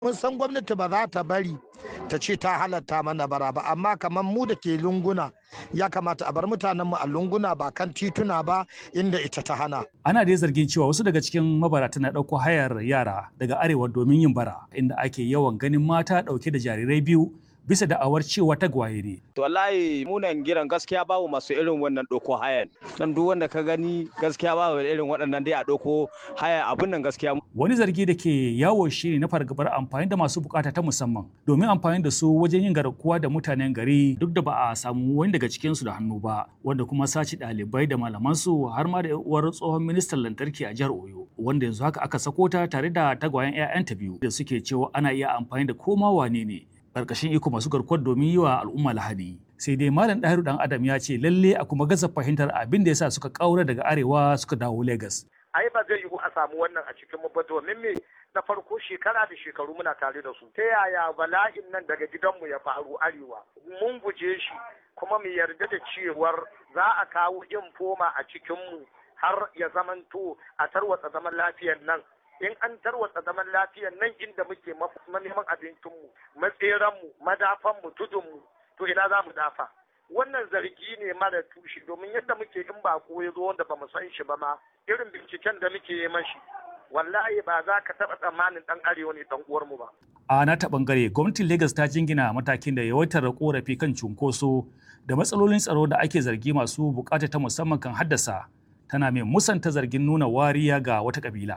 mun san gwamnati ba za ta bari ta ce ta halatta mana bara ba amma kamar mu da ke lunguna ya kamata a bar mutanen mu a lunguna ba kan tituna ba inda ita ta hana Ana dai zargin cewa wasu daga cikin mabarata na ɗauko hayar yara daga arewa domin yin bara inda ake yawan ganin mata ɗauke da jarirai biyu bisa da'awar cewa tagwaye ne. To wallahi munan giran gaskiya babu masu irin wannan ɗauko hayan. Dan duk wanda ka gani gaskiya babu irin waɗannan dai a ɗauko haya abun nan gaskiya. Wani zargi da ke yawo shi ne na fargabar amfani da masu bukata ta musamman domin amfani da su wajen yin garkuwa da mutanen gari duk da ba a samu wani daga cikinsu da hannu ba wanda kuma sace ɗalibai da malamansu har ma da uwar tsohon ministan lantarki a jihar Oyo wanda yanzu haka aka sako ta tare da tagwayen 'ya'yanta biyu da suke cewa ana iya amfani da koma wane ne ƙarƙashin iko masu garkuwar domin yi wa al'umma lahadi sai dai malam ɗahiru dan adam ya ce lalle a kuma gaza fahimtar abin da ya sa suka ƙaura daga arewa suka dawo Legas. ai ba zai yiwu a samu wannan a cikin mu ba domin me na farko shekara da shekaru muna tare da su ta yaya bala'in nan daga gidanmu ya faru arewa mun guje shi kuma mu yarda da cewar za a kawo infoma a cikinmu har ya zamanto a tarwatsa zaman lafiyar nan in an tarwatsa zaman lafiyar nan inda muke neman abincinmu matseranmu madafanmu tudunmu to ina za mu dafa wannan zargi ne mara tushe domin yadda muke in ba ko ya zo wanda ba mu san shi ba ma irin binciken da muke yi mashi wallahi ba za ka taɓa tsammanin ɗan arewa ne ɗan uwarmu ba. A nata ɓangare gwamnatin Legas ta jingina matakin da yawaitar korafi kan cunkoso da matsalolin tsaro da ake zargi masu bukata ta musamman kan haddasa tana mai musanta zargin nuna wariya ga wata kabila.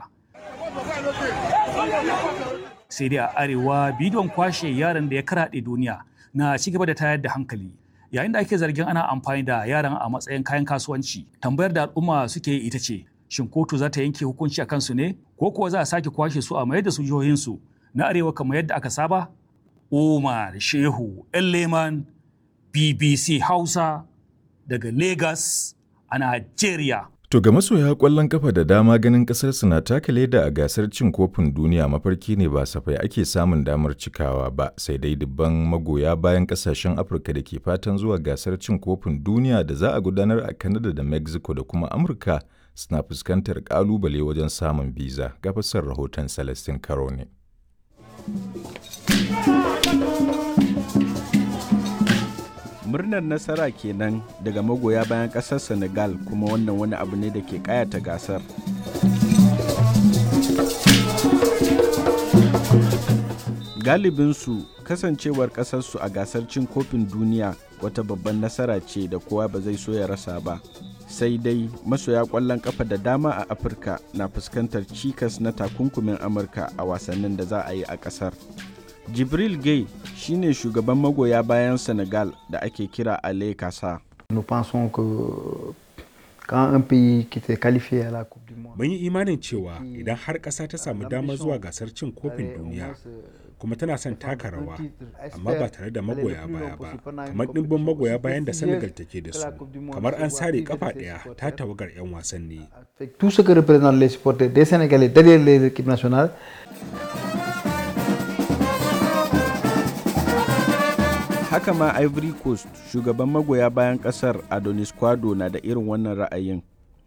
sai dai a arewa bidiyon kwashe yaran da ya karaɗe duniya na ci gaba da tayar da hankali yayin da ake zargin ana amfani da yaran a matsayin kayan kasuwanci tambayar da al'umma suke yi ita ce shin kotu za ta yanke hukunci a kansu ne ko kuwa za a sake kwashe su a mayar da su jihohinsu na arewa kamar yadda aka saba umar shehu leman bbc hausa daga lagos a nigeria To ga masoya kwallon kafa da dama ganin kasar su na taka leda a gasar cin kofin duniya mafarki ne ba safai ake samun damar cikawa ba sai dai dubban magoya bayan kasashen Afirka da ke fatan zuwa gasar cin kofin duniya da za a gudanar a Canada da Mexico da kuma Amurka suna fuskantar kalubale wajen samun biza ga fasar rahoton Celestin Karo ne. murnar nasara kenan daga magoya bayan kasar senegal kuma wannan wani abu ne da ke kayata gasar galibinsu kasancewar kasarsu a gasar cin kofin duniya wata babban nasara ce da kowa ba zai so ya rasa ba sai dai masoya kwallon kafa da dama a afirka na fuskantar cikas na takunkumin amurka a wasannin da za a yi a kasar jibril gay shine shugaban magoya bayan senegal da ake kira ale kasa mun yi imanin cewa idan har ƙasa ta samu damar zuwa gasar cin kofin duniya kuma tana son taka rawa amma ba tare da magoya baya ba kamar ɗimbin magoya bayan da senegal take da su kamar an sare kafa ɗaya ta tawagar 'yan wasanni haka ma ivory coast shugaban magoya bayan kasar adonis kwado na da irin wannan ra'ayin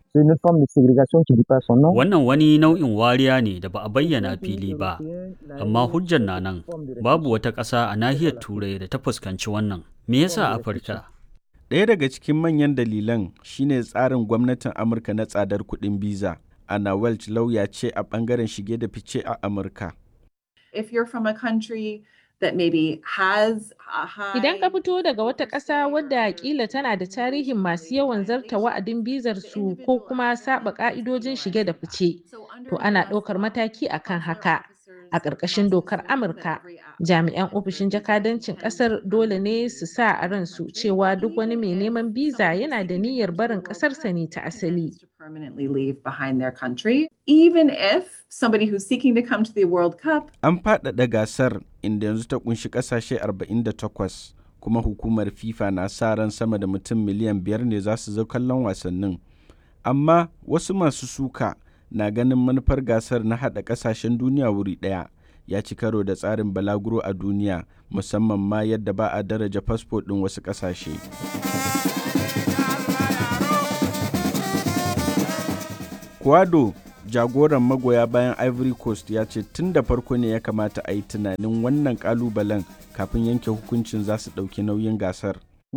Wannan wani nau'in wariya ne da ba a bayyana fili ba, amma hujjar na nan babu wata ƙasa a nahiyar Turai da ta fuskanci wannan. Me yasa Afirka? Ɗaya daga cikin manyan dalilan shine tsarin gwamnatin Amurka na tsadar kuɗin biza. Anna Welch lauya ce a ɓangaren shige da fice a Amurka. If you're from a country that maybe has a high Idan ka fito daga wata ƙasa wadda kila tana da tarihin masu yawan zarta wa'adin bizar su ko kuma saba ƙa'idojin shige da fice, to ana ɗaukar mataki akan haka. A ƙarƙashin dokar Amurka, jami'an ofishin jakadancin ƙasar dole ne su sa a ransu cewa duk wani mai neman biza yana da niyyar barin ƙasarsa ne ta asali. permanently leave behind their country, even if somebody who's seeking to come to the World Cup An faɗaɗa gasar inda yanzu ta ƙunshi ƙasashe 48 kuma hukumar FIFA na sa ran sama da mutum miliyan biyar ne za su zo kallon wasannin. Amma wasu masu suka na ganin manufar gasar na haɗa ƙasashen duniya wuri ɗaya ya ci karo da tsarin balaguro a duniya musamman ma yadda ba a daraja fasfo ɗin wasu ƙasashe. Kwado jagoran magoya bayan ivory coast ya ce tun da farko ne ya kamata a yi tunanin wannan kalubalen kafin yanke hukuncin za su ɗauki nauyin gasar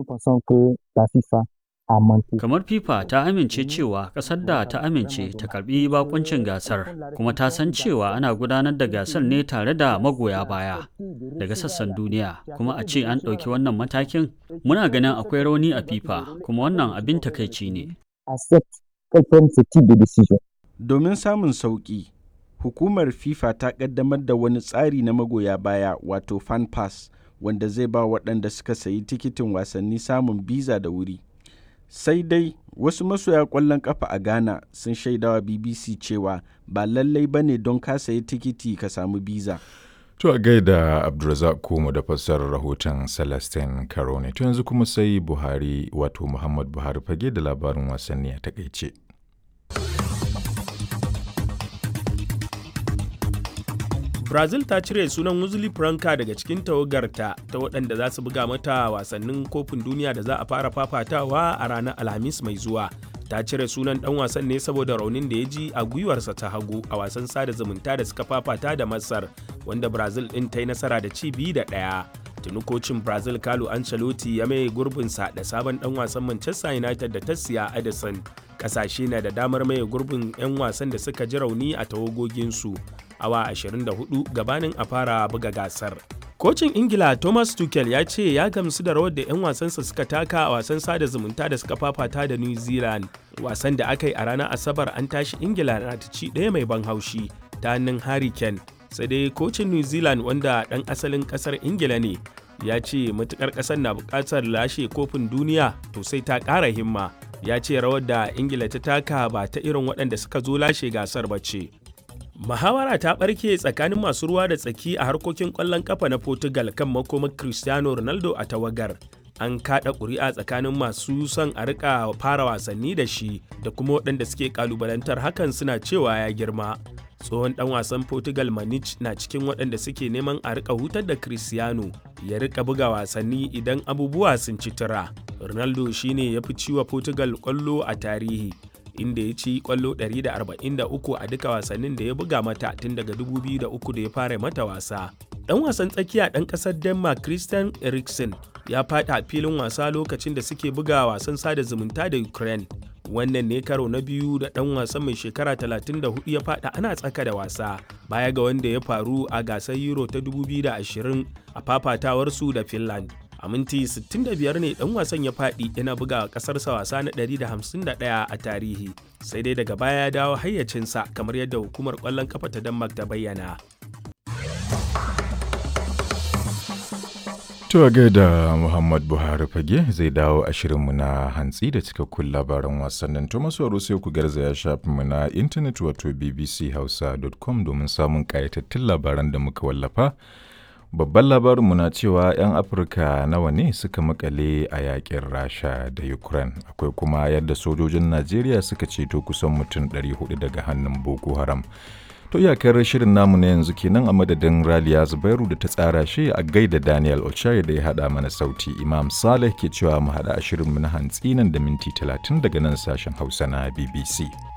Kamar FIFA ta amince cewa ƙasar da ta amince ta karbi bakuncin gasar kuma ta san cewa ana gudanar da gasar ne tare da magoya baya daga sassan duniya kuma a ce an ɗauki wannan matakin muna ganin akwai rauni a FIFA kuma wannan abin takaici ne. Domin samun sauƙi, hukumar FIFA ta ƙaddamar da wani tsari na magoya baya wato fan pass wanda zai ba waɗanda suka sayi tikitin wasanni samun biza da wuri. sai dai wasu masoya ƙwallon ƙafa a ghana sun shaidawa bbc cewa ba lallai ba ne don ka sayi tikiti ka samu biza To a gaida Abdulrazak Komo da fassarar rahoton Celestine Karone. To yanzu kuma sai Buhari wato Muhammad Buhari fage da labarin wasanni a takaice. Brazil ta cire sunan Wesley Franca daga cikin tawagarta ta waɗanda za su buga mata wasannin kofin duniya da za a fara fafatawa a ranar Alhamis mai zuwa. Ta cire sunan ɗan wasan ne saboda raunin da ya ji a gwiwarsa ta hagu a wasan sada zumunta da suka fafata da Masar, wanda Brazil ɗin ta yi nasara da ci biyu da ɗaya. Tuni kocin Brazil Carlo Ancelotti ya mai gurbinsa da sabon ɗan wasan Manchester United da ta siya Edison. Ƙasashe na da damar maye gurbin 'yan wasan da suka ji rauni a tawagoginsu. awa 24 gabanin a fara buga gasar. Kocin Ingila Thomas Tuchel ya ce ya gamsu da rawar da 'yan wasansa suka taka a wasan sada zumunta da suka fafata da New Zealand. Wasan da aka yi a ranar Asabar an tashi Ingila na ta ci ɗaya mai ban haushi ta hannun Harry Kane. Sai dai kocin New Zealand wanda ɗan asalin ƙasar Ingila ne ya ce matukar ƙasar na buƙatar lashe kofin duniya to sai ta ƙara himma. Ya ce rawar da Ingila ta taka ba ta irin waɗanda suka zo lashe gasar ba ce. Muhawara ta ɓarke tsakanin masu ruwa da tsaki a harkokin ƙwallon ƙafa na Portugal kan makomar Cristiano Ronaldo a tawagar. An kaɗa ƙuri'a tsakanin masu son a rika fara wasanni da shi da kuma waɗanda suke ƙalubalantar hakan suna cewa ya girma. Tsohon ɗan wasan Portugal Manich na cikin waɗanda suke neman a rika hutar da Cristiano ya rika buga wasanni idan abubuwa sun ci tura. Ronaldo shine ya fi ciwa Portugal ƙwallo a tarihi. inda ya ci kwallo 143 a duka wasannin da ya buga mata tun daga 2003 da ya fara mata wasa. Dan wasan tsakiya ɗan ƙasar Denmark Christian Eriksen ya faɗi a filin wasa lokacin da suke buga wasan sada zumunta da Ukraine. Wannan ne karo na biyu da ɗan wasan mai shekara 34 ya faɗa ana tsaka da wasa baya ga wanda ya faru a gasar Euro ta 2020 a fafatawarsu da Finland. a minti 65 ne dan wasan ya faɗi yana buga ƙasarsa wasa na 151 a tarihi sai dai daga baya ya dawo hayyacinsa kamar yadda hukumar ƙwallon kafa ta denmark ta bayyana To gaida Muhammad Buhari fage zai dawo a shirinmu na hantsi da cikakkun labaran wasannin to masu sai ku garzaya shafinmu na intanet wato bbchausa.com domin samun ƙayatattun labaran da muka wallafa. Babban labarinmu na cewa 'yan Afirka nawa ne suka makale a yakin Rasha da Ukraine. Akwai kuma yadda sojojin Najeriya suka ceto kusan mutum 400 daga hannun Boko Haram. To iyakar shirin namu na yanzu kenan a madadin Raliya Zubairu da ta tsara shi a gaida Daniel Ochai da ya haɗa mana sauti. Imam Saleh ke cewa mu haɗa a shirinmu na hantsi nan da minti 30 daga nan sashen Hausa na BBC.